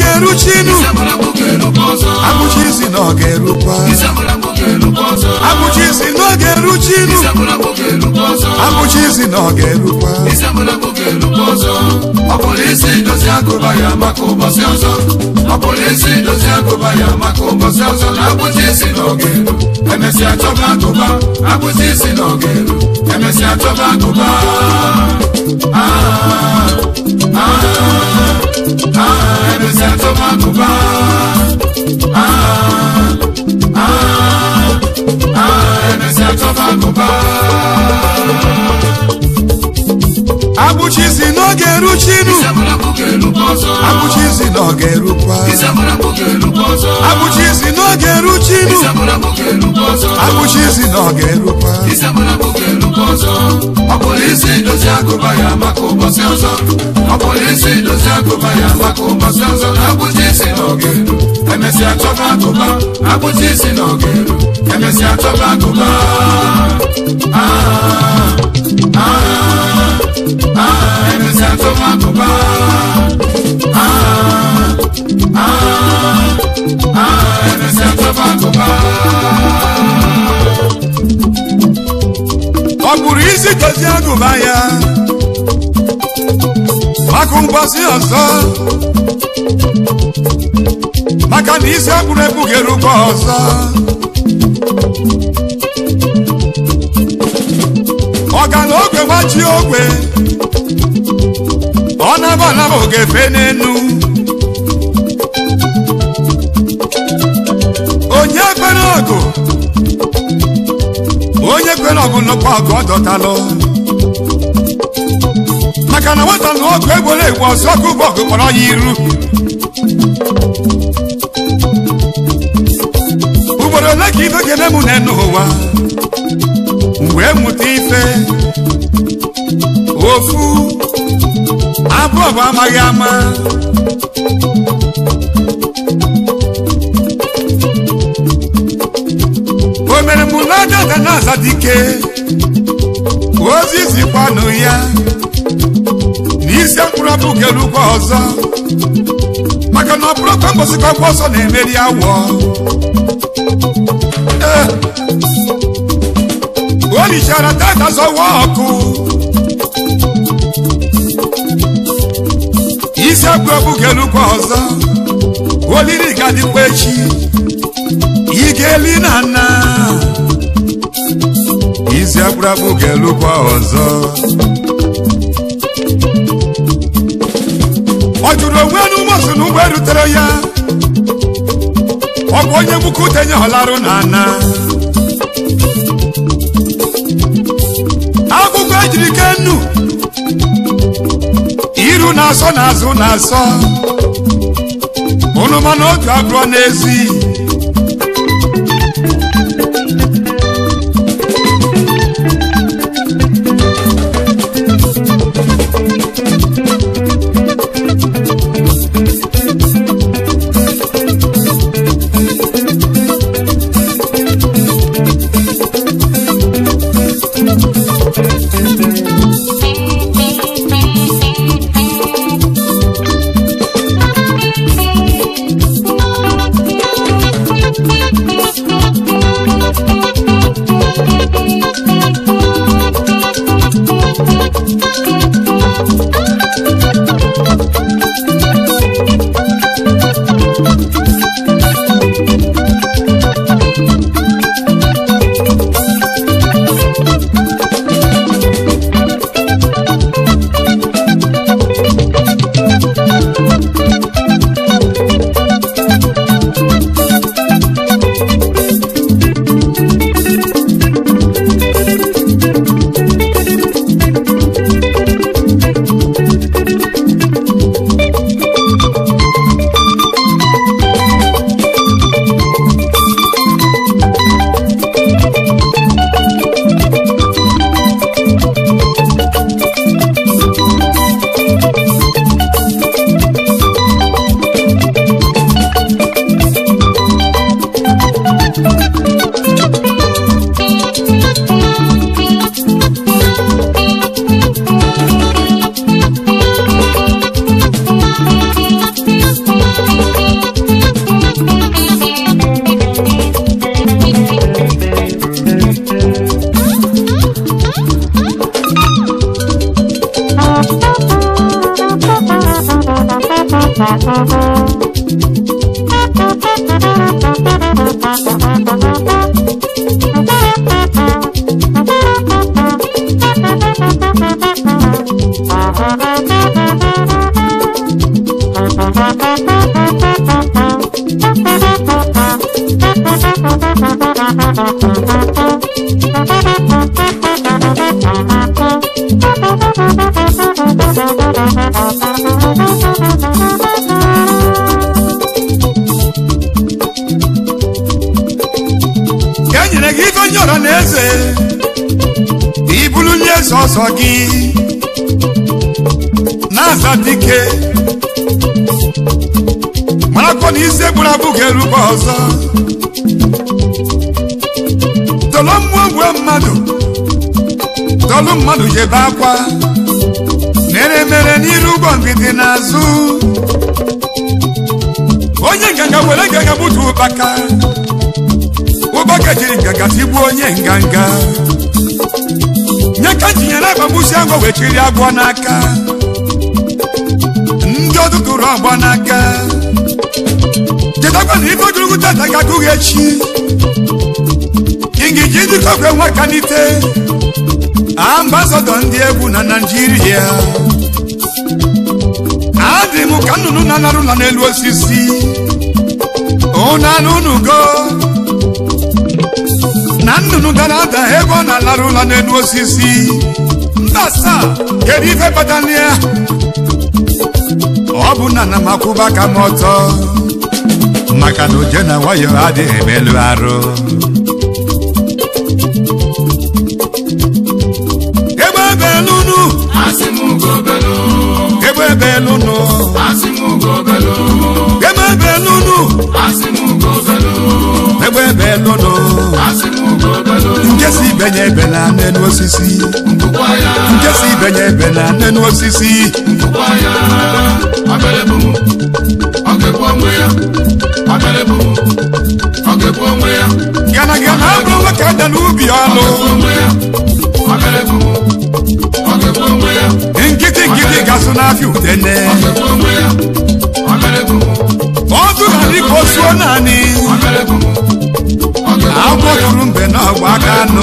ga-eru chinu Isiagbara bụ ga-erukwa ọzọ. abụchi isi na ọ ga-erukwa Isiagbara bụ ga-erukwa ọzọ. abụchi isi na ọ ga-eru chinu Isiagbara bụ ga-erukwa ọzọ. abụchi isi na ọ ga-erukwa Isiagbara bụ ga-erukwa ọzọ. Ọ bụrụ isi dozi agụba ya maka ụbọchị ọzọ. Ọ bụrụ isi dozi agụba ya maka ụbọchị ọzọ na abụchi isi na ọ ga-eru. Emesịa chọba agụba, abụchi isi na ọ ga-eru. Emesịa chọba agụba. Ah, ah, ah, emesịa chọba agụba. Ah, ah, ah, emesịa chọba agụba. abụchi isi na ọ ga-eru chinu Isiagbara bụ ga-erukwa ọzọ. abụchi isi na ọ ga-erukwa Isiagbara bụ ga-erukwa ọzọ. abụchi isi na ọ ga-eru chinu Isiagbara bụ ga-erukwa ọzọ. abụchi isi na ọ ga-erukwa Isiagbara bụ ga-erukwa ọzọ. Ọ bụrụ isi dozi agụba ya maka ụbọchị ọzọ. Ọ bụrụ isi dozi agụba ya maka ụbọchị ọzọ na abụchi isi na ọ ga-eru. Emesịa chọba agụba, abụchi isi na ọ ga-eru. Emesịa chọba agụba. Ah, ah, ah, emesịa chọba agụba. Ah, ah, ah, emesịa chọba agụba. ọ bụrụ isi dozie agụba ya maka ụbọchị ọzọ maka na isi agbụrụ ebu ga-erukwa ọzọ ọgana ogwe gbachi ogwe ọ naba anaba ogefe n'enu onye kwere ọgụ onye kwere ọgụ nnukwu ọgụ ọ dọtalụ maka na nwata na ọgụ egboro egbu ọsọ ọgụ bụ ọgụ kpọrọ ya iru ugboro ole ka ife ga-eme m n'enu ụwa wee mụta ife ofu abụọ bụ amaghị ama o mere mụ na dada na-aza dike ozi zikwanụ ya n'isi mkpụrụ ọbụ kelukwa ọzọ maka na ọ bụrụ ka mbọsị ka ọgba ọsọ na-emeri awọ Ee. o lichara dada zọwa ọkụ isi mkpụrụ ọbụ kelukwa ọzọ olili ga-adịkwa echi ị ga-eli na nna isi akpụrụakpụ ga-elukwa ọzọ ọ jụrụ onwe n'ụmụsụ na ụgbọ erutere ya ọ bụ onye mbuka utenye họlarụ na ana akwụkwọ ejiri ke nnu iru na-asọ n'azụ na-asọ ụnụ mana otu abụọ n'ezi ka e nyere gị ife onye ọra na eze ka ị bụrụ onye eze ọsọ gị na-aza dike marakwa na isi egburu abụ ga-erukwa ọzọ tolo mmụọ gwe mmadụ tolu mmadụ jebe akwa mere mere n'iru ụgbọ ngidi n'azụ onye nganga were nganga gbutu ụkpaka ụbaka jiri nganga tigbuo onye nganga nye ka tinyere agbagbusi agwọ wee chiri agwọ n'aka ndị ọdụtụrụ ọgbọ n'aka chetakwa na ife ogologo tata ga-agụghị echi ingiji dịkọkwe nwakanite ambasado ndị egwu na naijiria adị m ka nnụnụ na-anarụ ụlọ n'elu osisi ụnanụ unugo na nnụnụ dara ada ebe ọ na-alarụ ụlọ n'elu osisi mba asaa kedu ife kpatara ya ọ bụ na na m akwụba aka m ọtọ maka na oje na nwayọ adịghị emelu arụ egbe ebelunu asị m gobelu egbe ebelunu asị m gobelu egbe ebelunu asị m gobelu egbe ebelunu asị m gobelu nke si ibenye ebe na n'elu osisi nkụkwa ya nke si ibenye ebe na n'elu osisi nkụkwa ya abịalịbụ m ọ ga-ekwu onwe ya abịalịbụ m ọ ga-ekwu onwe ya gana gana abụrụ nwoke ada n'ubi ọnụ onwe ya abịalịbụ m ọ ga-ekwu onwe ya nkịtị nkịtị gasụ n'afịa udene ọ ga-ekwu onwe ya abịalịbụ m ọdụ na dịka osuo naanị abịalịbụ m ọ ga-ekwu agwọ tụrụ mbe na ọgba aka anụ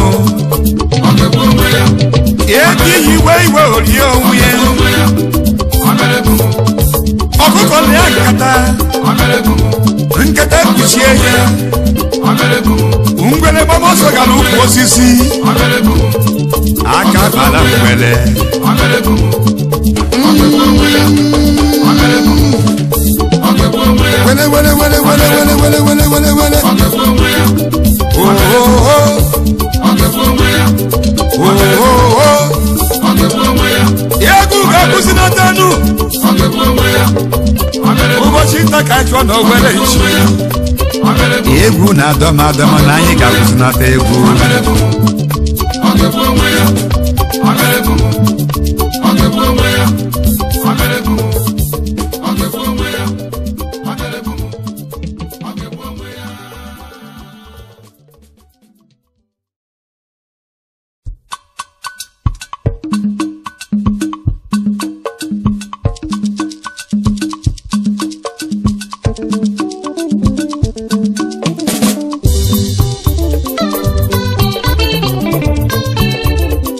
ọ ga-ekwu onwe ya ebe iyi iwe iwe orie onwe ya onwe ya abịalịbụ m ọkụkọ na ya nkata abịalịbụ m nkata kpuchie ya abịalịbụ m ngwere gbamọsọ gara ụkwụ osisi abịalịbụ m aka bara ngwere abịalịbụ m ọ ga-ekwu onwe ya abịalịbụ m ọ ga-ekwu onwe ya wele wele wele wele wele wele wele wele wele ọ ga-ekwu onwe ya ohoho ọ ga-ekwu onwe ya ohoho ọ ga-ekwu onwe ya egwu ga-akwụsị na tanu ọ ga-ekwu onwe ya abịalịbụ ụbọchị nta ka anyị chụọ na owere ichi onwe ya abịalịbụ egwu na-adọ m adọ m na anyị ga-akwụsịnata egwu abịalịbụ ọ ga-ekwu onwe ya abịalịbụ ọ ga-ekwu onwe ya abịalịbụ ọ ga-ekwu onwe ya abịalịbụ ọ ga-ekwu onwe ya Thank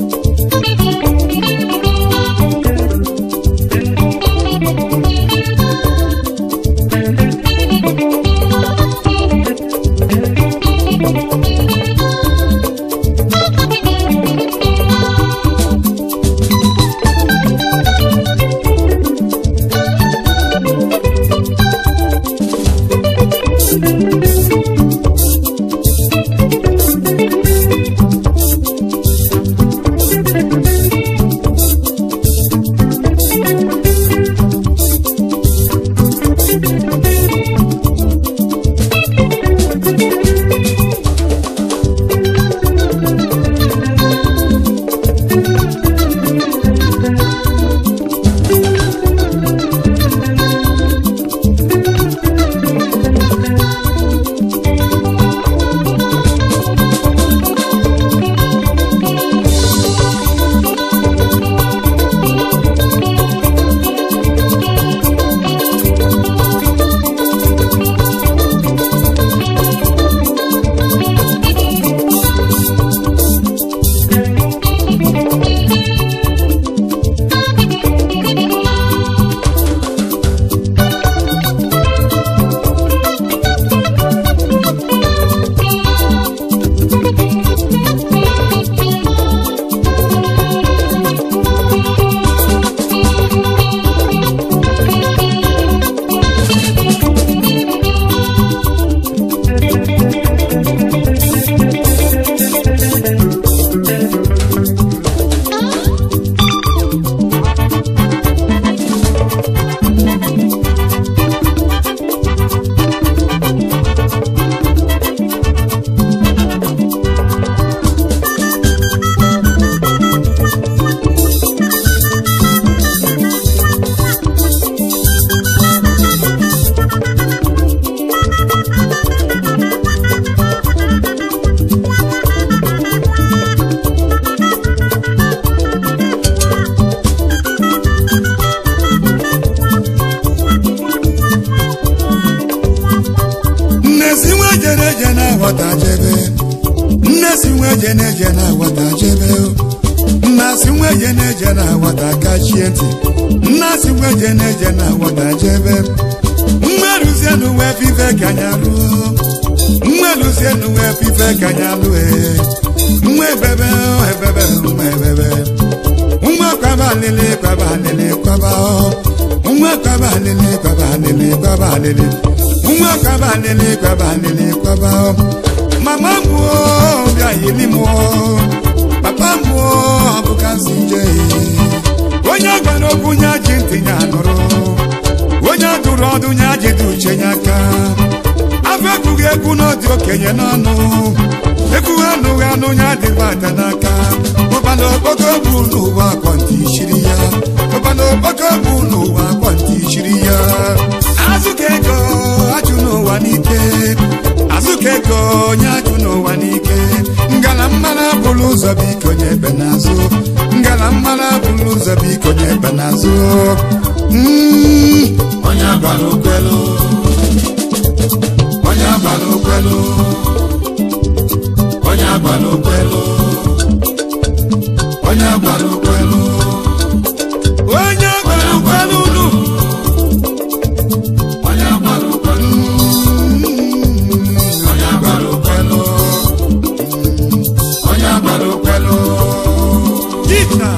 eje na-eje na nwata jebe nna si nwa eje na-eje na nwata kachie ntị nna si nwa eje na-eje na nwata jebe mmerụzie n'uwe fife ka anya ruo mmerụzie n'uwe fife ka anya lue nwa ebebe ebebe nwa ebebe nwa kwaba alịlị kwaba alịlị kwaba nwa kwaba alịlị kwaba alịlị kwaba alịlị nwa kwaba alịlị kwaba alịlị kwaba mama mụọ bịa yili mụọ papa mụọ ọbụka si je onye gwara okwu nya ji ntị ya nụrụ onye dụrụ ọdụ nya jide uche ya aka afọ ekwughị egwu n'ọdị okenye n'ọnụ ekwughị anụghị anụ ya dịbata n'aka ụkpana okpoko bụ n'ụwa akwọntị chiri ya ụkpana okpoko bụ n'ụwa akwọntị chiri ya azụka ego ajụ n'ụwa n'ike azụka ego onye ajụ n'ụwa n'ike ngala mmara bụrụ ụzọ biko nye ebe n'azụ ngala mmara bụrụ ụzọ biko nye ebe n'azụ Mm. onye agbara ukwelu onye agbara ukwelu onye agbara ukwelu onye agbara ukwelu onye gwara ụkwara unu onye agbara ukwelu onye agbara ukwelu onye agbara ukwelu dita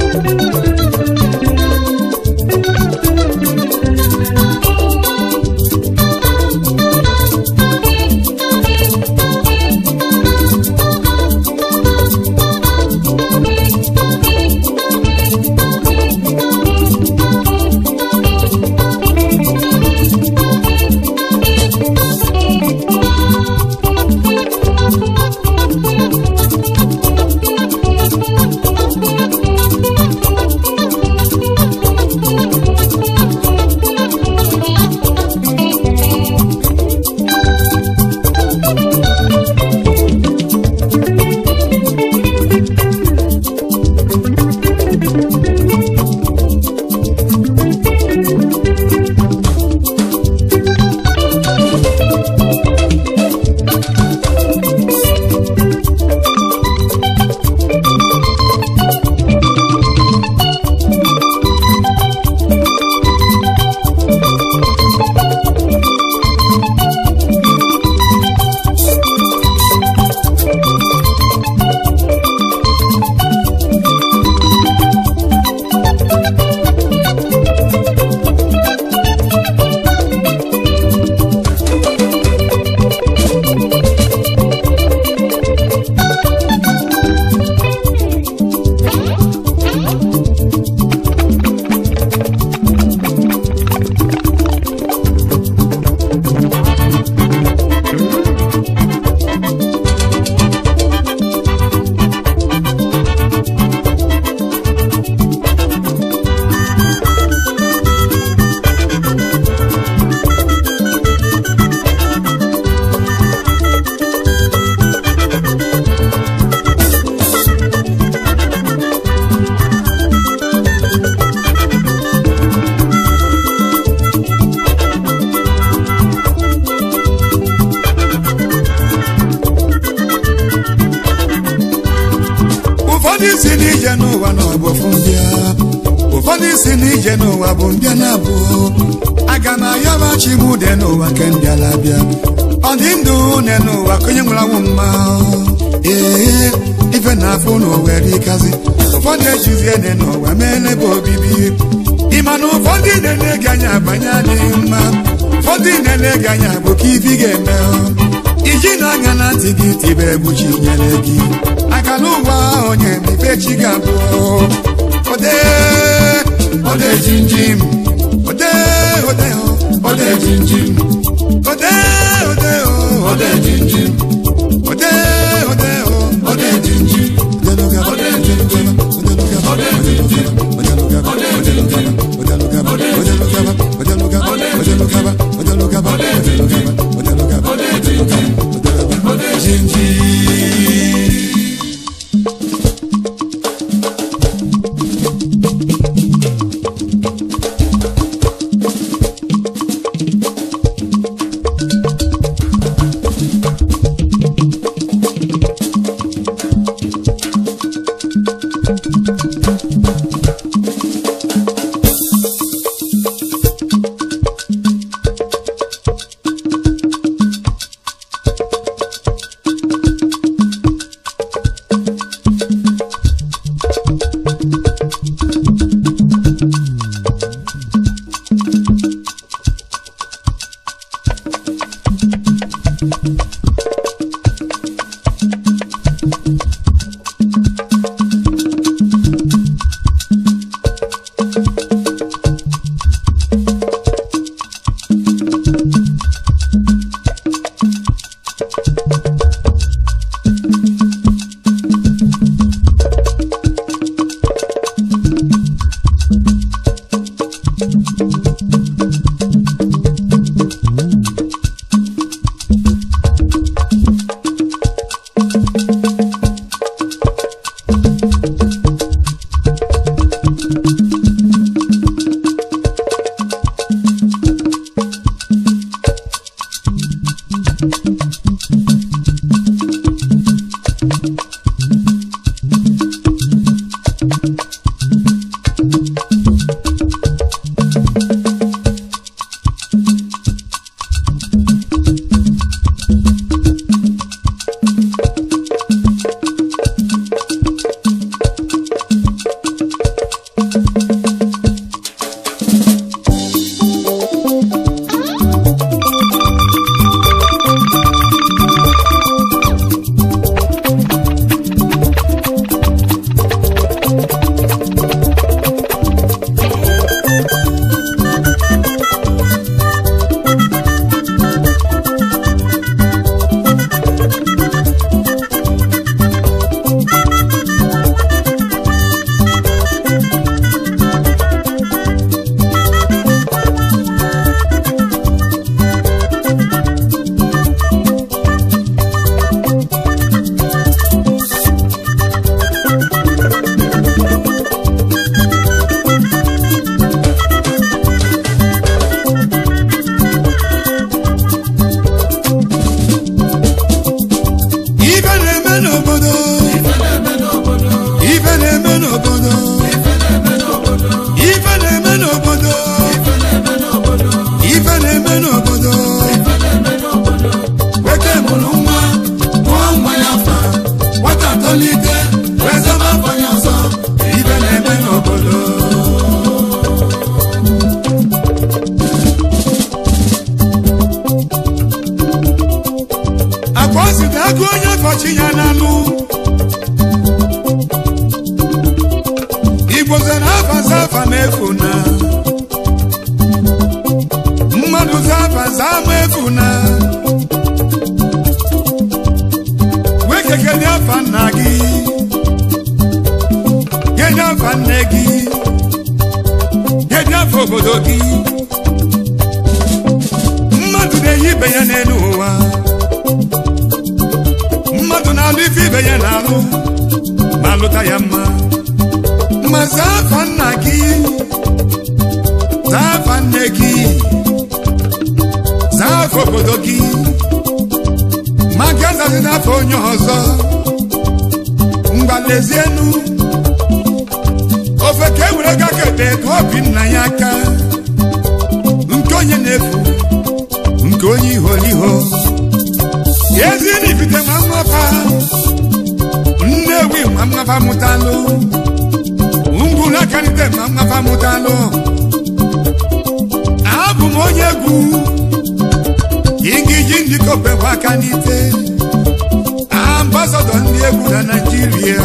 ụfọdụ si n'ije n'ụwa na ọbụfụ mbịa ụfọdụ si n'ije n'ụwa bụ mbịa na-abụ aga m ayọba chibude n'ụwa ke mbịala bịa ọ dị ndụ ne n'ụwa ka onye nwụrụ anwụ mma ee ife na-afụ n'ụwa erikazi ụfọdụ ejizie ne n'ụwa mee n'ebe obibi ịma na ụfọdụ na-ele-ege anya abanye adịghị mma ụfọdụ na-ele-ege anya bụ ka ibi ga-eme iji na-anya na ntị gị tibe egbuchi nyere gị aka n'ụwa onye mfe chi ga-abụ ode ode jinjim ode ode ode jinjim ode ode ode jinjim ode ode ode jinjim ode jinjim ode jinjim ode jinjim ode jinjim ode jinjim ife na-eme n'obodo ife na-eme n'obodo ife na-eme n'obodo ife na-eme n'obodo Weke mụrụ nwa mụọ nwa ya fa nwata tolite wee zama afọ ya ọzọ ibe na-eme n'obodo akwa ozite agụ onye fọchi ya n'anụ igbo zere afa zafa na-efu na mmadụ zafa zama efu na wekekene afa nna gị kenye afa nne gị kenye afa obodo gị mmadụ na-eyi ibe ya n'elu ụwa mmadụ na-alụ ife ibe ya na-alụ ma lụta ya mma ma zaa afa nna gị zaa afa nne gị zaa afa obodo gị ma gazazi n'afọ onye ọzọ mgbalezienu ofe ka e were ga kete ka obi nna ya aka nke onye na-efu nke onye iholiho ezi n'ibite ma mmafa nnewi ma mmafa mụtalụ ngwuru akalite ma mmafa mụtalụ abụ m onye egwu ingiji ndịkọpekwa aka n'ite ambasadọ ndị egwu na naijiria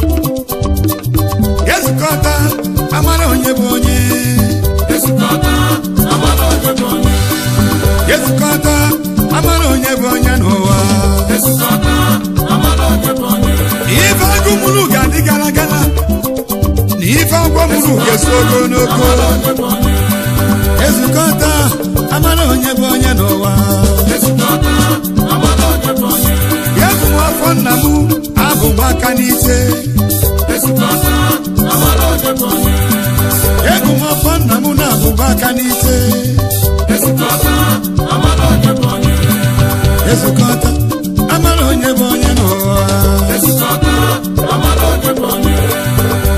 ezukọta amara onye bụ onye ezukọta amara onye bụ onye ezukọta amara onye bụ onye n'ụwa ezukọta amara onye bụ onye ife agụ mụrụ ga-adị gara gara na ife agwọ mụrụ ga-esi ogologo amara onye bụ onye ezukọta amara onye bụ onye n'ụwa ezukọta amara onye bụ onye ya bụ m afọ nna m abụ m aka n'ise ezukọta amara onye bụ onye ebu m afọ nna m na-abụba aka n'ise ezukọta amara onye bụ onye ezukọta amara onye bụ onye n'ụwa ezukọta amara onye bụ onye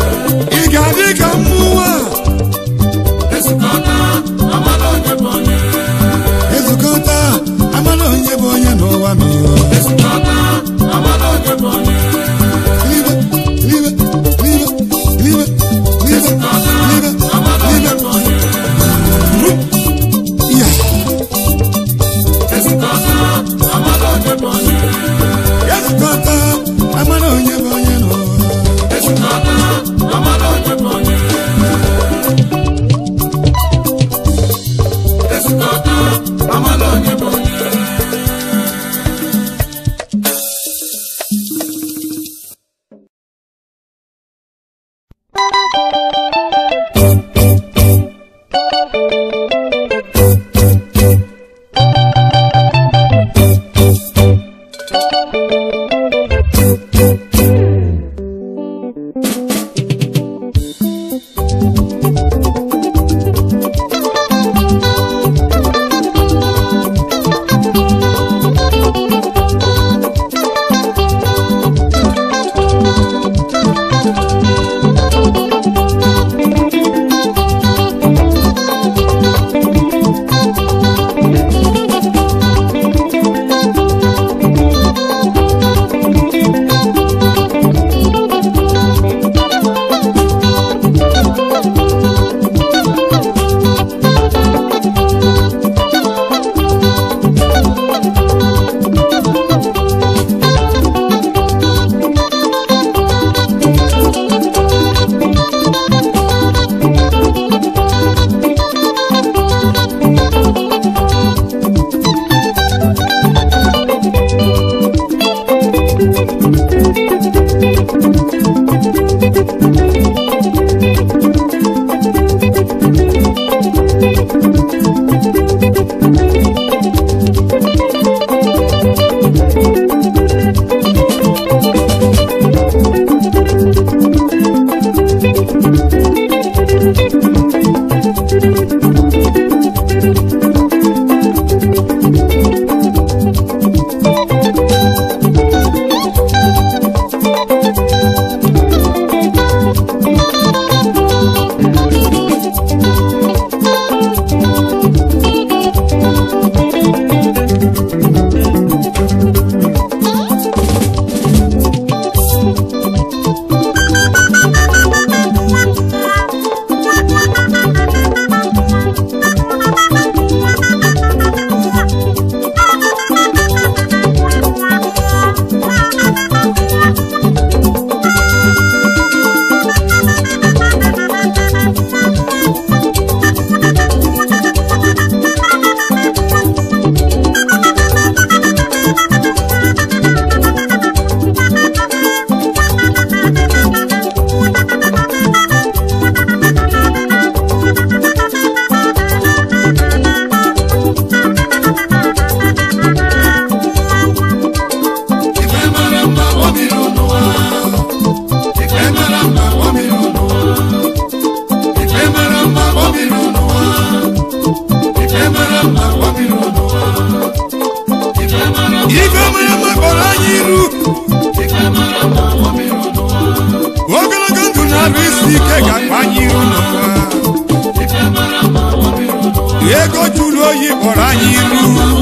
ego juru oyi kpọrọ anyị iru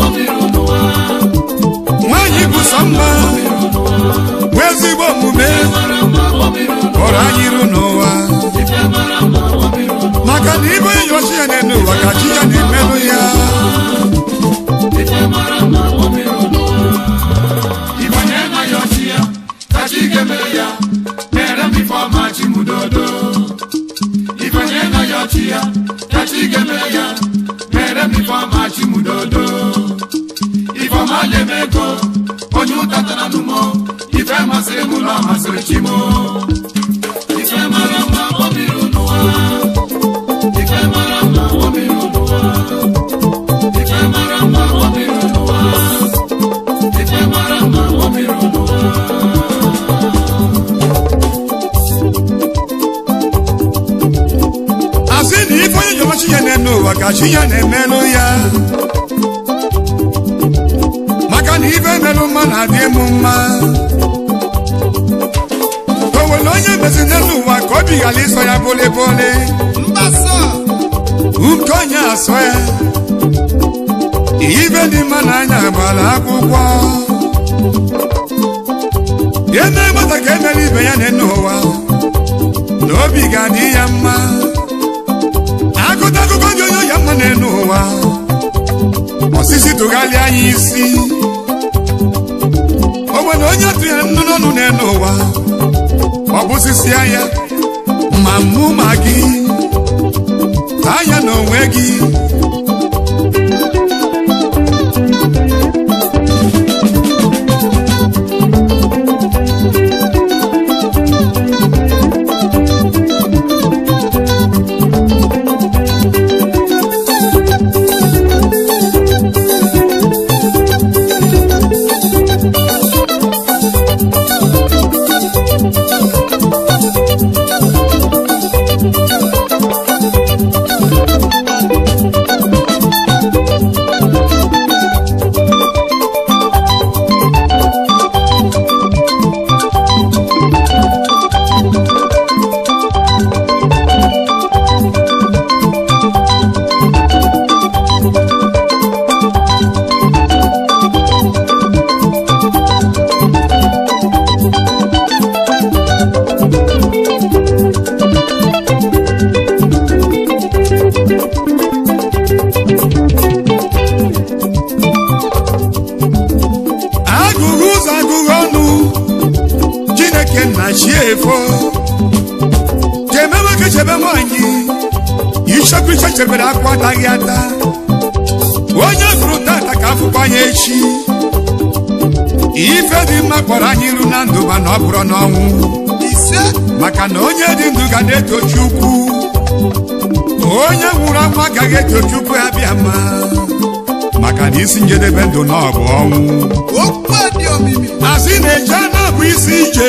nwanyị bụ sọ mma nwee ezigbo omume kpọrọ anyị iru n'ụwa maka na ibe enyochi ya n'ụwa ka chi ya na-emerụ ya Ibanye na ya ọchị ya, ka chi ga-emere ya, mere m ife ọma chi m dodo. Ibanye na ya ọchị ya, ka chi ga-emere ya, mere m ife ọma chi m dodo. Ife ọma na-eme ego, onye ụta tara n'ụmọ, ife masịrị m ụlọ masịrị chi m. Ife mara mma ọ biri n'ụwa. Ife mara mma ọ biri n'ụwa. Ife mara mma ọ biri n'ụwa. Ife mara mma ọ biri n'ụwa. asị na ife onye nyochi ya na-eme ụwa ka chi ya na-emerụ ya maka na ife merụ mma na-adị emu mma o nwere onye mezi n'elu ụwa ka obi ghara ịsọ ya bole bole nke onye asọ ya ife dị mma n'anya gbara akwụkwọ eme gbata ka emere ibe ya n'elu ụwa na obi ga-adị ya mma akụta akụkọ dị onye ya mma n'elu ụwa osisi tụgharịa anyị isi o nwere onye tụnyere nnu n'ọnụ n'elu ụwa ọ bụ osisi anya ma mụ ma gị taa ya n'onwe gị ichekwa ichebe nwaanyị ichekwa iche chebere akwa ataghị ata onye gụrụ tata ka afụkwa anya echi ife dị mma kpọrọ anyị iru na ndụ mana ọ bụrụ n'ọnwụ ise maka na onye dị ndụ ga na-etochi ukwu onye nwụrụ anwụ agaghị etochi ukwu ya bịa ma maka na isi njedebe ndụ na ọ bụ ọnwụ okwu dị omimi asị na-eje na-abụ isi ije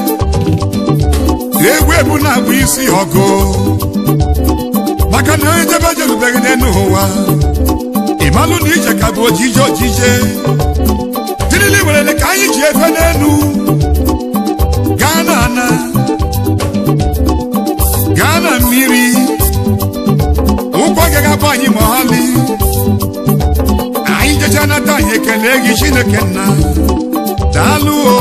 egwu ebu na-abụ isi ọgụ maka na onye jebe jerubeghị n'elu ụwa ịmalụ na ije ka bụ ojije ojije tirili werele ka anyị ji efe n'elu gaa na ana gaa na mmiri ụkwụ agaghị abụ anyị ma ọlị anyị jecha nata anyị ekele gị chineke nna daalụ o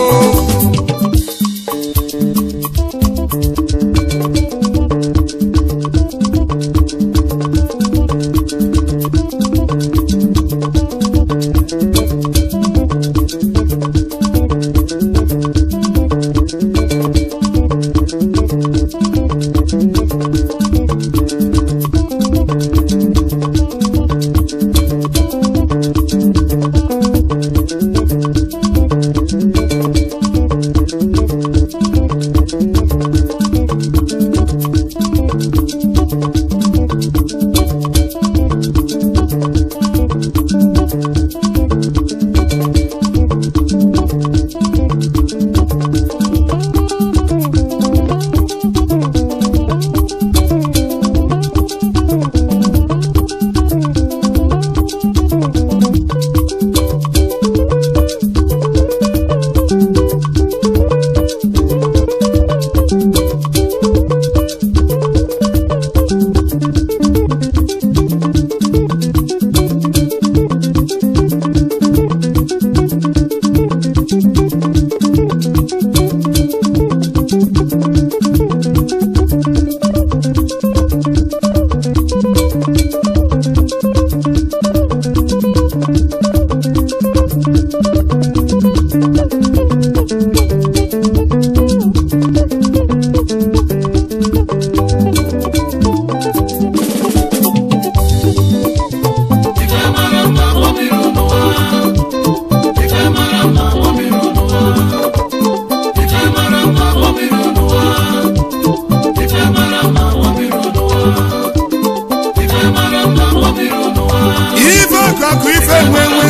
ife ọkụkụ ife nwenwe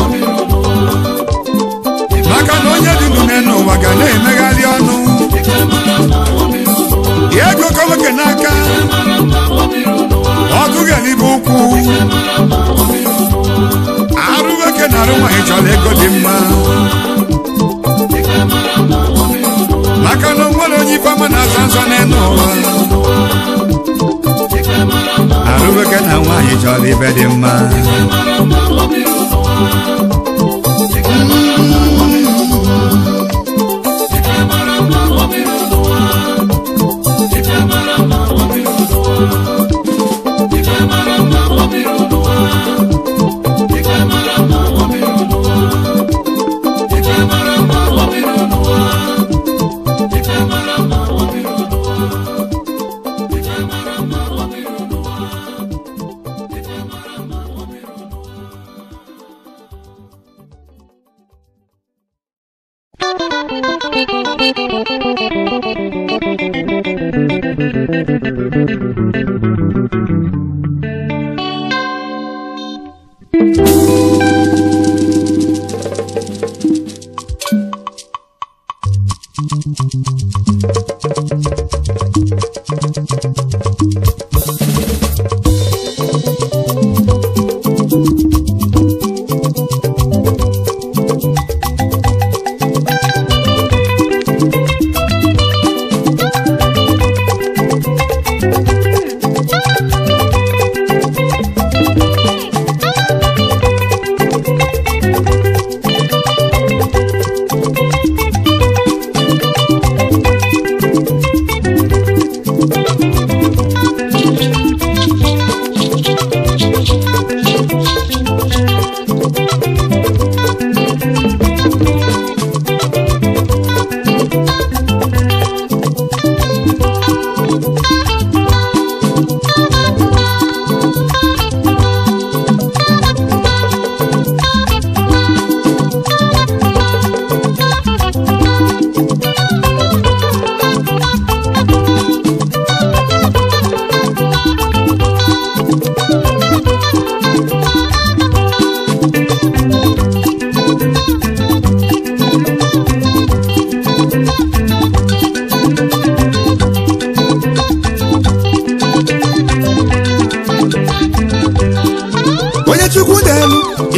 maka na onye dị ndụ n'elu ụwa ga na-emegharị ọnụ ego ka nwoke n'aka ọgụ ga-elibe ụkwụ arụ nwoke na arụ nwaanyị chọrọ ego dị mma maka na onwere onye ife ọma na-azọ nsọ n'elu ụwa arụ nwoke na nwaanyị chọrọ ibe dị mma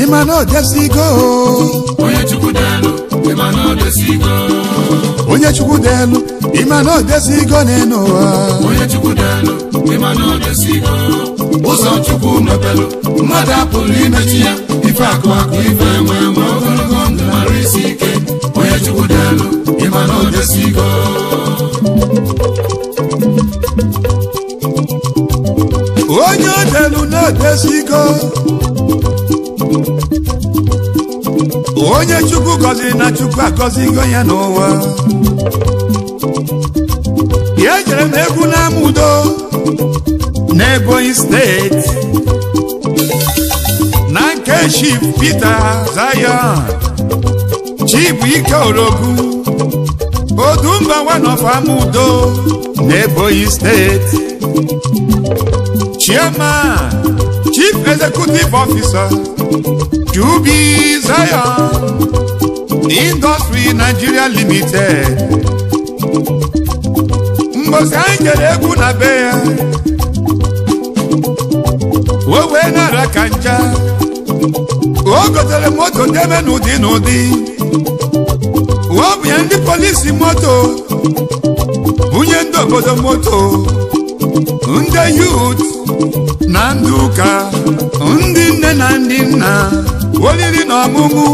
ịma na odesigo onye chukwu delu ịma na odesigo onye chukwu dị elu ịma na odesigo n'elu ụwa onye chukwu delu ịma na odesigo ụzọ chukwu mepelu mmadụ apụrụ imechi ya ife akụ akụ ife enwe enwe ogologo ndụ mara isi ike onye chukwu delu ịma na odesigo onye odelu na-odesigo onye chukwu gọziri na chukwu agọzigo ya n'ụwa ya ejere m egwu n'ama udo n'ebonyi steeti na nke chief peter zion chibuike orogu odumba one of ama udo n'ebonyi steeti chairman chief executive officer qb zion industry nigeria limited mgbozi anyị jere egwu na be ya o wee nara ka nja o gotere moto debe n'ụdị n'ụdị ọ bụ ya ndị polisi moto bunye ndị obodo moto ndị yut na ndị ụka ndị nne na ndị nna oriri na ọmụmụ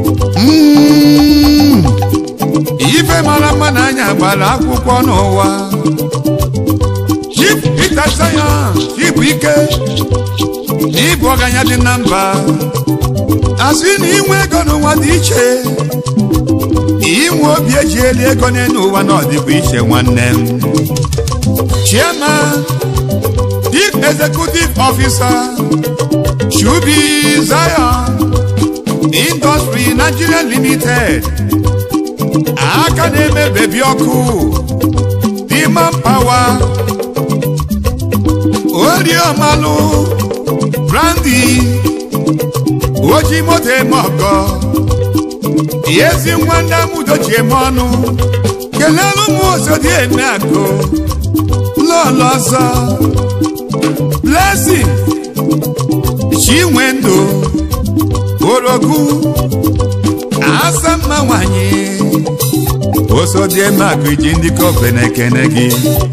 Mm. ife mara mma na anya gbara akwụkwọ n'ụwa Chief Peter Zion Chibuike na ịbụ ọganya dị na mba asị na inwe ego n'ụwa dị iche inwe obi eji eli ego n'elu ụwa na ọdịbụ iche nwanne m Chairman Chief Executive Officer Shubi Zion Industry Nigeria Limited aka na-eme bebi ọkụ Demand Power oriomalụ brandi oji moto eme ọgọ ezi nwa ndị amudo ji eme ọnụ kelelu m osodi eme akụ lọlọ ọzọ blessing chinwe ndụ orogu asa mma nwanyị osodi eme akụ iji ndị kofe na-ekene gị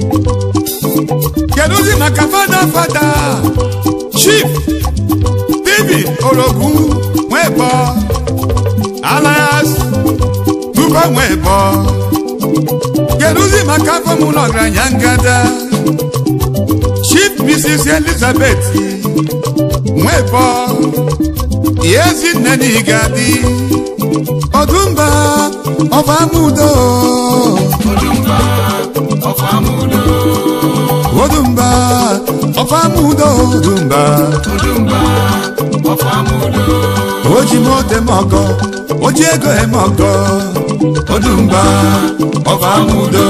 kedụzi maka fada fada chief david orogu nwebo alias tuba nwebo kedụzi maka afọ m ụlọ ọgaranya ngada chief mrs elizabeth nwebo ezinne n'igadi ọdụmba ọbamudo odumba ọfamudo odumba ọbamudo odumba odumba ọfamudo oji moto eme ọgọ oji ego eme ọgọ odumba ọfamudo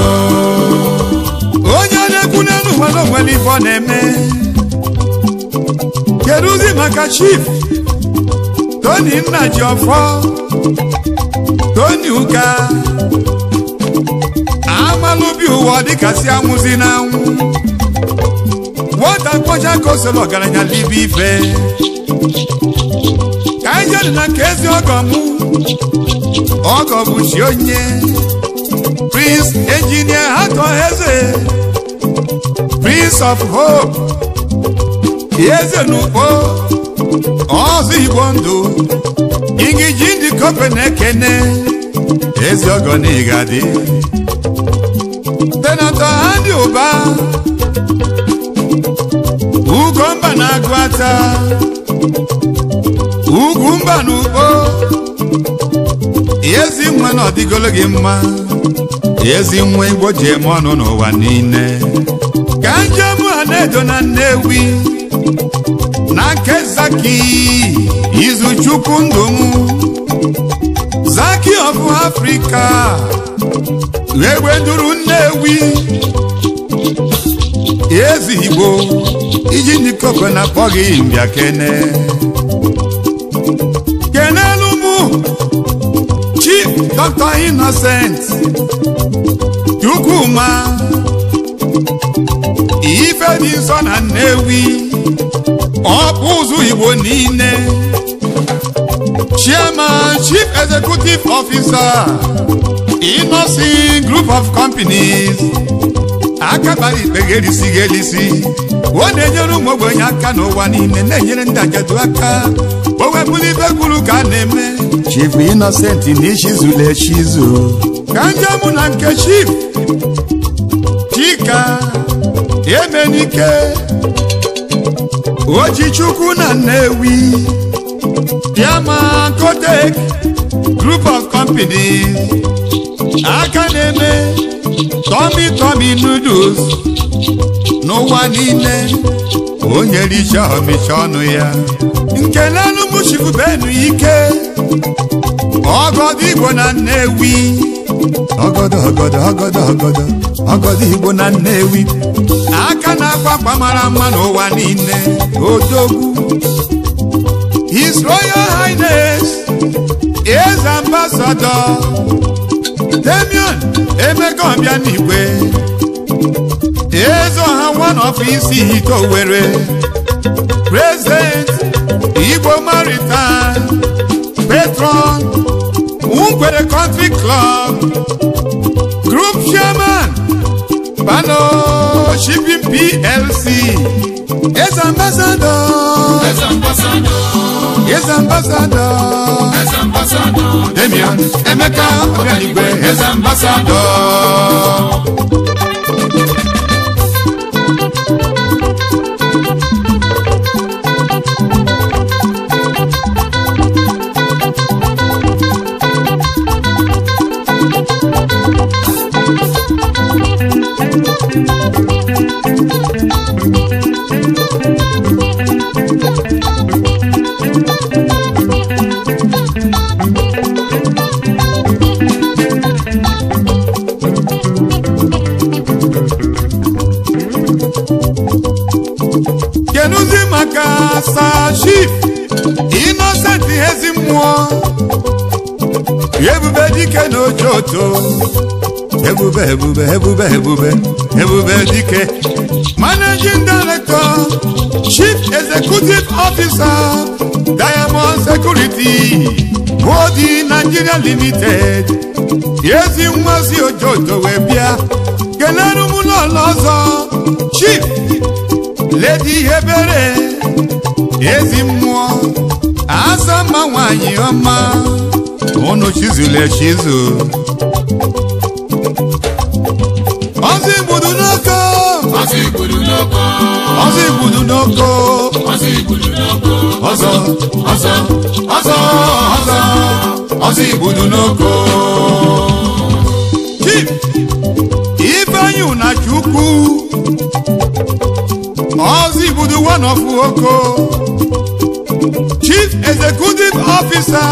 onye na-ekwu n'elu ụwa na onwere ife ọ na-eme kedụzi maka chief tony nnaji ọfọ tony ụka amalụbi ụwa dịkasị anwụzi n'anwụ nwata kpọcha ka o soro ọgaranya libe ife ka anyị jedị na nke ezi ọgọ mụ ọgọ bụ chi onye prince engineer hatọ eze prince of hope eze n'ukpo ọzọ igbo ndụ ingiji ndị kope na-ekene ezi ọgọ n'igadi tenatọ ha dị ụba ugomba na-agụ ata ugwu mba na ukpo ezi nwa na ọdịgolo gị mma ezi nwa igbo ji eme ọnụ n'ụwa niile ka njem ha na-edo na nnewi na nke zaki izuchukwu ndụ m zaki of africa egbe duru nnewi ezi igbo iji ndị koko na akpọ gị mbịa kene kenelu mụ chief dr innocent chukwuma ife dị nsọ na nnewi ọkpụ ụzụ igbo niile chairman chief executive officer inosin group of companies akabara ikpe ga-erisi ga-elisi ọ na-enyere ụmụ ogbenye aka n'ụwa niile na-enyere ndị ajadu aka o webụrụ ibe gwuru ka a na-eme chief innocent na ichizula echizu ka njem na nke chief chika emenike ojichukwu na nnewi diama kotek group of companies aka na-eme Tommy Tommy noodles n'ụwa niile onye richa ọmịcha ọnụ ya nke n'anụmụchifu benu ike ọgọdọ igbo na nnewi ọgọdọ ọgọdọ ọgọdọ ọgọdọ ọgọdọ igbo na nnewi aka na-akwa akwa mara mma n'ụwa niile odogwu his royal highness is ambassador Damian Emeka Obianigwe eze ọha one of isi ite Owerri president Igbo Maritime patron Nkwere Country Club group chairman Bano Shipping PLC eze ambassador Eze ambassador, eze ambassador eze ambassador, Damian Emeka Obianigwe eze ambassador keduzi maka sashif innocent ezi mmụọ ebube dike na ojoto ebube ebube ebube ebube ebube dike managing director chief executive officer diamond security bodi nigeria limited ezi nwazi ojoto wee bịa kelere ụmụlọlọ ọzọ chief ledi ebere ezi mmụọ asa mma nwanyị ọma unu chizụlụ echizu ọzọ igbudu n'oko ọzọ igbudu n'oko, ọzọ igbudu n'oko ọzọ igbudu n'oko, ọzọ ọzọ, ọzọ, ọzọ ọzọ igbudu n'oko chief ifeanyi unachukwu ọzọ igbudu one of oko chief executive officer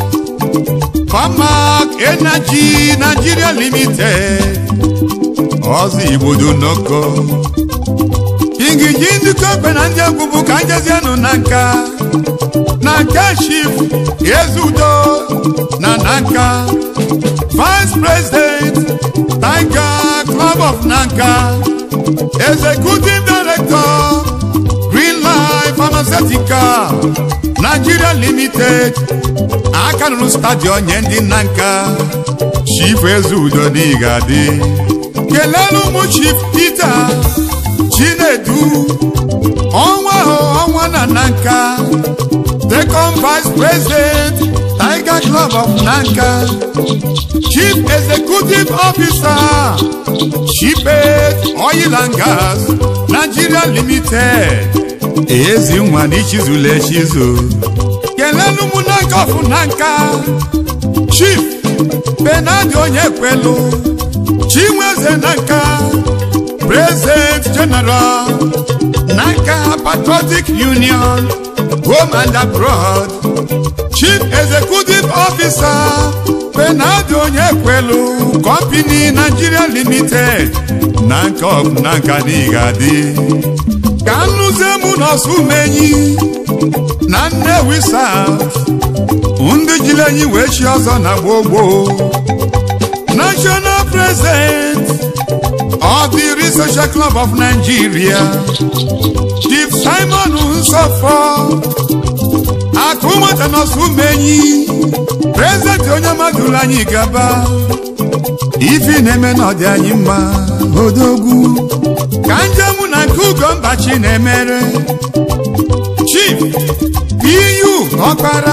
farmak energy nigeria limited ọzọ igbudu n'oko ingiji ndịkọ ekpe na ndị egwu bụ ka njezienụ na nka na nke chief ezudo na nanka vice president tiger club of nanka executive director green life pharmaceutical nigeria limited aka rụrụ stadion nye ndị nanka chief ezudo n'igadi kelelu ụmụ chief peter chinedu ọnwa ahụ ọnwa na nanka second vice president tiger club of nanka chief executive officer chipet oil and gas nigeria limited ezi nwa n'ichizula echizu kelelu mụ nanka ọfụ nanka chief benadi onye kwelu chinweze nanka president general nanka patriotic union home and abroad chief executive officer benadi onye kwelu company nigeria limited nanka of nanka n'igadi ka nnụzie mụ n'ọsụmenyi na nnewi south ndị jiri enyi wee chi ọzọ na gbogbo national president of the researcher club of nigeria chief simon nsofo akụ nwata nọsụ umenyi prezidenti onye mmadụ ụlọ anyị gaba ifi na-eme na ọdị anyị mma odogwu ka njem na nke ugombachi na-emere chief piyu ọkpara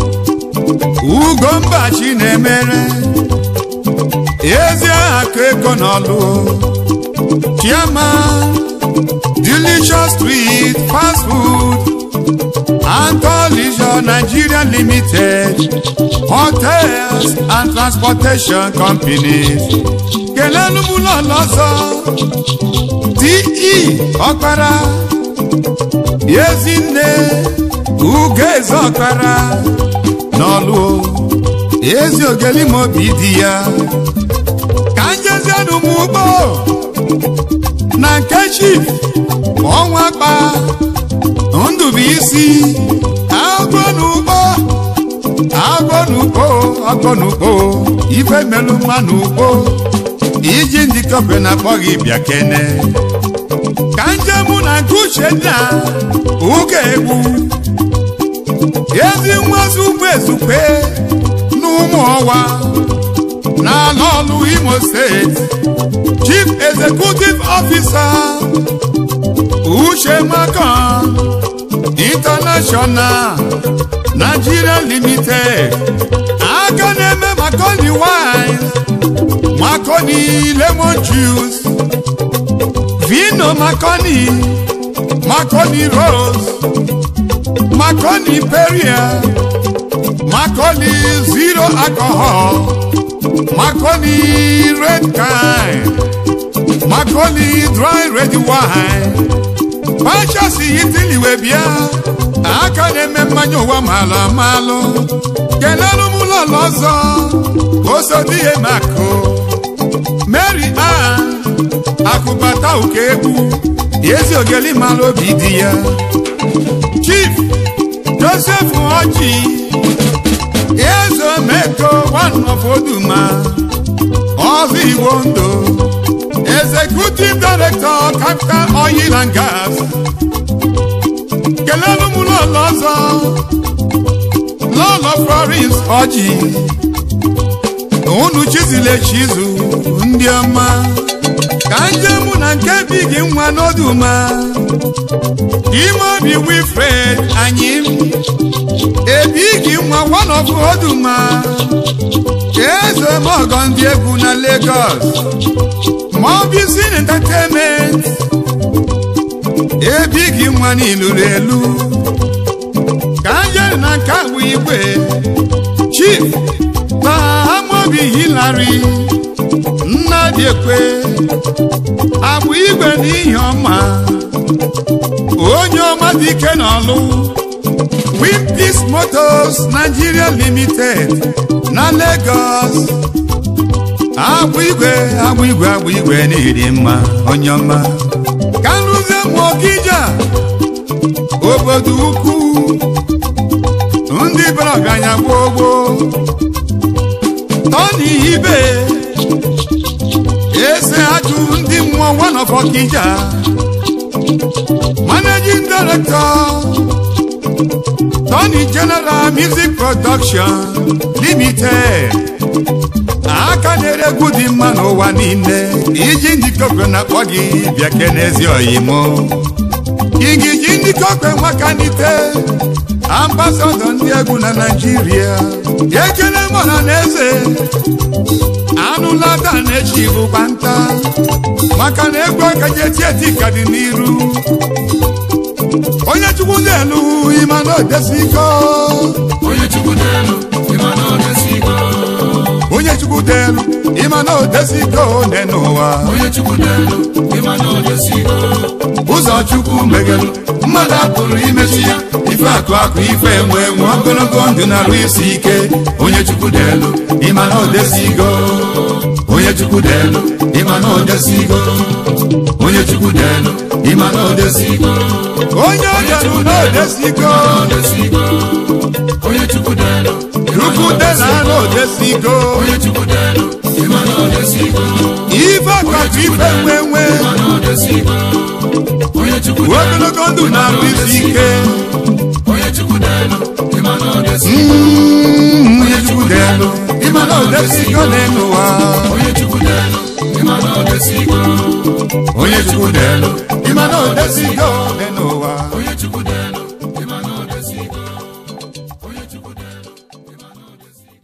ugombachi na-emere ezi akụ ego n'ọlụ chairman delicious street fast food Antolizio Nigeria Limited hotels and transportation companies kelelu m ụlọ ọzọ de ọkpara ezinne ugeze ọkpara n'ọlụ ezi ogelimobi di ya ka njezienụ m ugbo na nke chief ọnwa kpa ndụbụisi agwọ n'ugbo agwọ n'ugbo agwọ n'ugbo ife melụ mma n'ugbo iji ndị kọpe na-akpọ gị bịa kene ka njem na nke uche nna ụka egwu ezi nwazi ugbo ezukwe n'ụmụ ọwa n'ala ọlụ imo steeti chief executive officer uche maka international nigeria limited aka na-eme makoni wine makoni lemon juice vino makoni makoni rose makoni peria makoni zero alcohol makoni red kind makoni dry red wine pachasi itiliwe bịa aka na-eme mmanya ụwa malụ malụ kelelu m ụlọ ọzọ osodi ya makụ mary ann akụbata ụka egwu ezi ogeli malụ obi di ya chief joseph oji ezomeko one of oduma ọzọ igbo ndụ executive director capital oil and gas kelelu m lọlọ ọzọ lọlọ florence ọjị unu chizile chizu ndị ọma ka njem na nke bi gị nwa n'oduma ime obi wilfred anyị ebi gị nwa one of oduma eze mọgọ ndị egwu na lagos Mobisin entertainment ebighị nwa n'iluru elu ka njeri na nke bụ igwe chief na amobi hilary nnadị ekwe agbụ igwe n'ihi ọma onye ọma dị ike n'ọlụ wimpis motos nigeria limited na lagos agbụ igwe agbụ igwe agbụ igwe n'iri mma onye ọma ka nrụzie mụ ọkija obodo ukwu ndị bara ọgaranya gboo gboo tọni ibe ese ajụ ndị mmụọ one of ọkija managing director tony general music production limited aka na-ere egwu dị mma n'ụwa niile iji ndị kokwe na-akpọ gị bịa kenezi oyimo igiji ndị kokwe nwakanite ambasadọ ndị egwu na naijiria ekele mọna na eze anụlada na-echi bụkwa nta maka na egwu aka ji eti eti ka dị n'iru onye chukwu na-elu ịma na odesigo onye chukwu n'elu ịma na ọ na-esigo onye chukwu delu ịma na odesigo ne n'ụwa onye chukwu n'elu ịma na ọ na-esigo ụzọ chukwu megelu mmadụ apụrụ imesi ya ife akụ akụ ife enwe enwe ogologo ndụ na-arụ isi ike onye chukwu n'elu ịma na odesigo onye chukwu n'elu ịma na ọ na-esigo onye chukwu n'elu ịma na ọ na-esigo onye ọjọrụ na odesigo ọ na-esigo onye chukwu n'elu ịma na chukwu ọ dela na-esigo na odesigo onye chukwu n'elu ịma na ọ na-esigo ife akụ akụ ife enwe enwe ịma na ọ na-esigo onye chukwu n'elu ogologo ndụ na-arụ isi ike onye chukwu n'elu ịma odesigo n'elu ụwa onye chukwu delu ịma na odesigo onye chukwu delu ịma na odesigo n'elu ụwa onye chukwu delu ịma na odesigo onye chukwu delu ịma na odesigo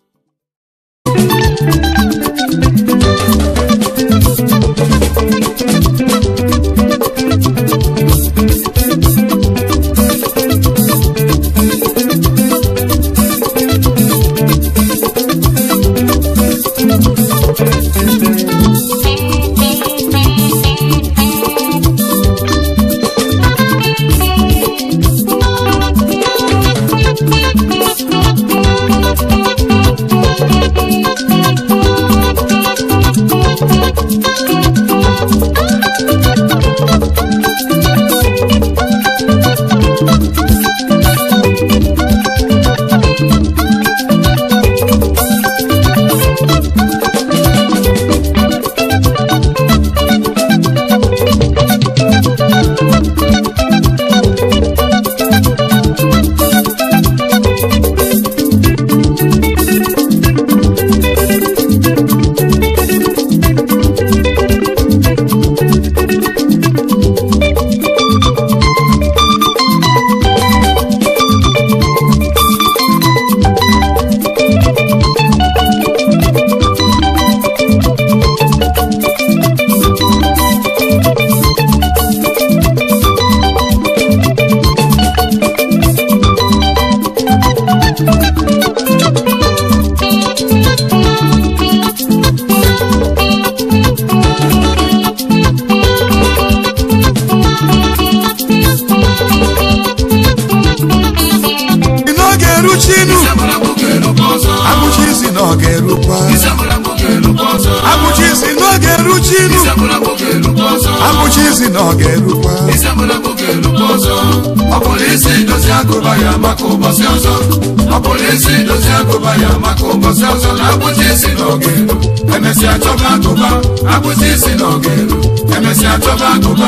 n'oge eruchinu Isabala nwoke elukwa ọzọ abụchi isi na ọ ga-erukwa Isabala nwoke elukwa ọzọ abụchi isi n'oge eruchinu Isabala nwoke elukwa ọzọ abụchi isi na ọ ga-erukwa Isabala nwoke elukwa ọzọ ọ bụrụ isi dozi agụba ya maka ụbọchị ọzọ ọ bụrụ isi dozi agụba ya maka ụbọchị ọzọ na abụchi isi na ọ ga-eru emesịa chọba agụba abụchi isi na ọ ga-eru emesịa chọba agụba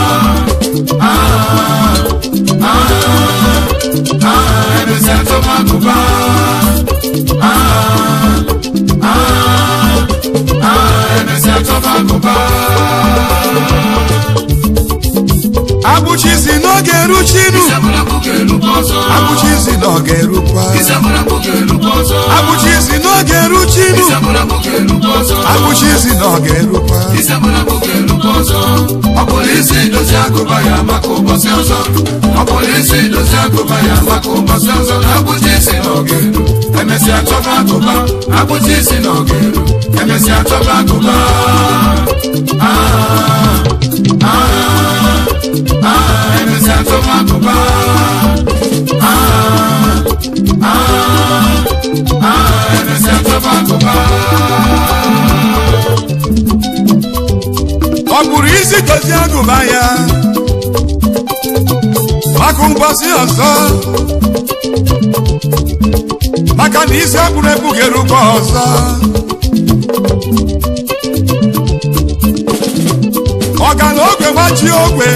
Ah, ah, ah, emesịa chọba agụba Ah, ah, ah, emesịa chọba agụba abụchi isi n'oge eruchinu Isabala nwoke elukwa ọzọ abụchi isi na ọ ga-erukwa Isabala nwoke elukwa ọzọ abụchi isi n'oge eruchinu Isabala nwoke elukwa ọzọ abụchi isi na ọ ga-erukwa Isabala nwoke elukwa ọzọ ọ bụrụ isi dozi agụba ya maka ụbọchị ọzọ ọ bụrụ isi dozi agụba ya maka ụbọchị ọzọ na abụchi isi na ọ ga-eru emesịa chọba agụba abụchi isi na ọ ga-eru emesịa chọba agụba Ah, ah, ah, emesịa chọba agụba Ah, ah, ah, emesịa chọba agụba ọ bụrụ isi dozie agụba ya maka ụbọchị ọzọ maka na isi agbụrụ ebughị ụgwọ ọzọ ọgana ogwe gbachi ogwe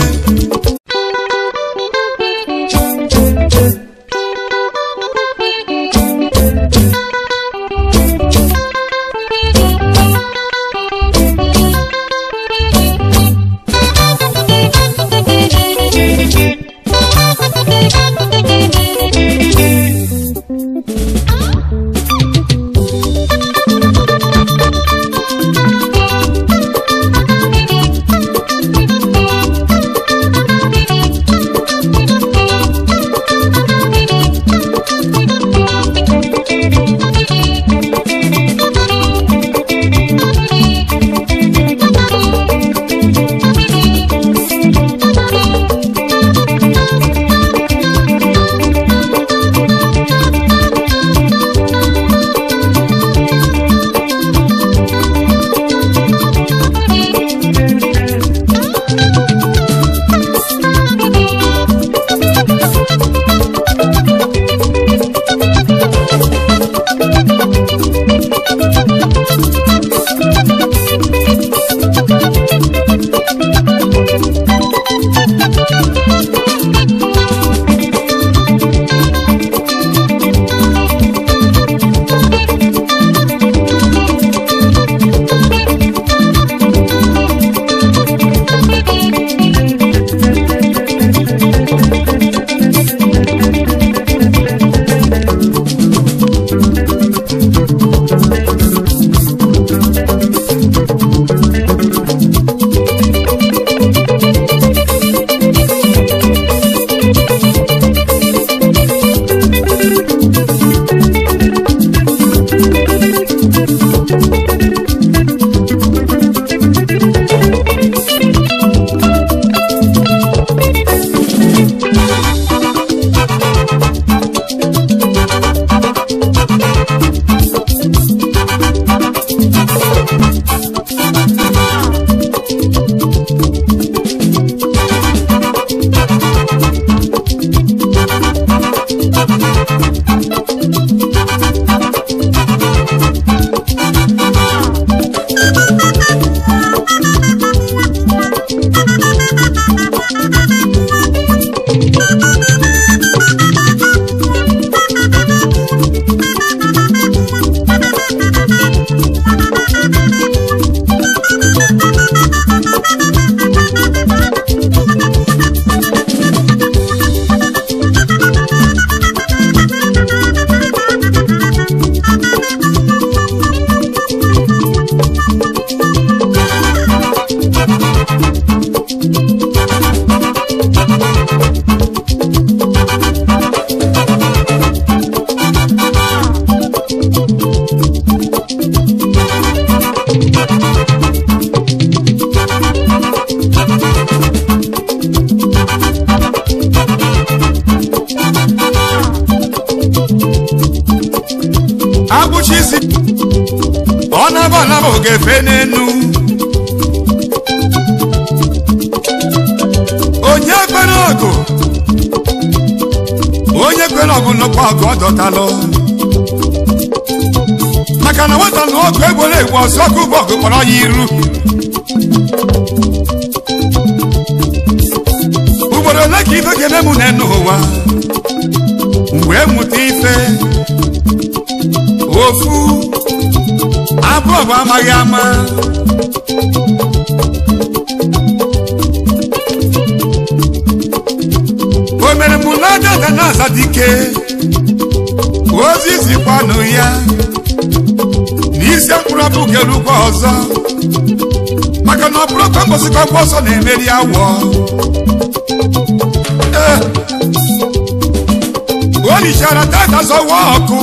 agbụcha isi ọ naba anaba ogefe n'enu onye kwere ọgụ onye kwere ọgụ nnukwu ọgụ ọ dọtalụ maka na nwata na ọgụ egboro egbu ọsọ ọgụ bụ ọgụ kpọrọ ya iru ugboro ole ka ife ga-eme mụ n'enu ụwa wee mụta ife ofu abụọ bụ amaghị ama o mere mụ na dada na-aza dike ozi zikwanụ ya n'isi mkpụrụ ọbụ gelugwa ọzọ maka na ọ bụrụ ka mbọsịkọkwa ọsọ na-emeri awọ Ee. o lichara dada zọwa ọkụ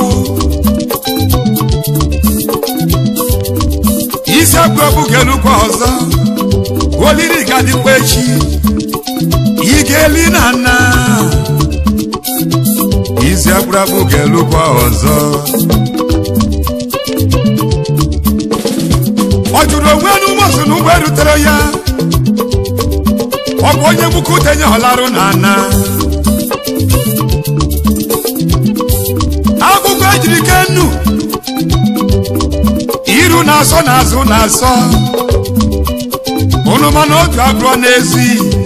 isi agbụ ebugelukwa ọzọ olili ga-adịkwa echi ị ga-eli na nna isi agbụrụ abụgelukwa ọzọ ọ jụrụ onwe n'ụmụsụ na ụgbọ erutere ya ọ bụ onye nwoke utenye ọlarụ na ana akwụkwọ ejiri kenu iru na-asọ n'azụ na-asọ unu mana otu abụọ n'ezi